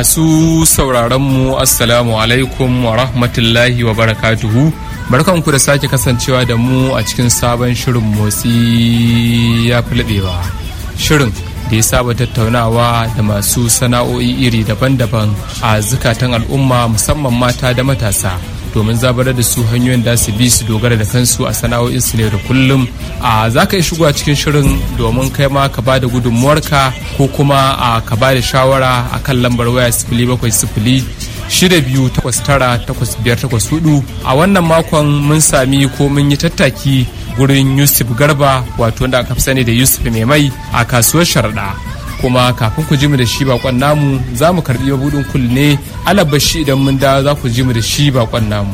Masu sauraron mu Assalamu alaikum wa rahmatullahi wa barakatuhu. Barkanku da sake kasancewa da mu a cikin sabon shirin motsi ya fi laɓewa. Shirin da ya saba tattaunawa da masu sana'o'i iri daban-daban a zukatan al'umma musamman mata da matasa. domin zabarar da su hanyoyin da su bi su dogara da kansu a sana'o'insu ne da kullum a za ka yi shigowa cikin shirin domin kai ma ka ba da gudunmuwarka ko kuma a ka ba da shawara a kan lambar waya sifili bakwai sifili shida biyu takwas tara takwas biyar takwas hudu a wannan makon mun sami ko mun yi tattaki gurin yusuf garba wato wanda aka fi sani da yusuf mai mai a kasuwar sharaɗa kuma kafin ku ji mu da shi bakon namu za mu karbi mabudin kul ne alabashi idan mun da za ku ji mu da shi bakon namu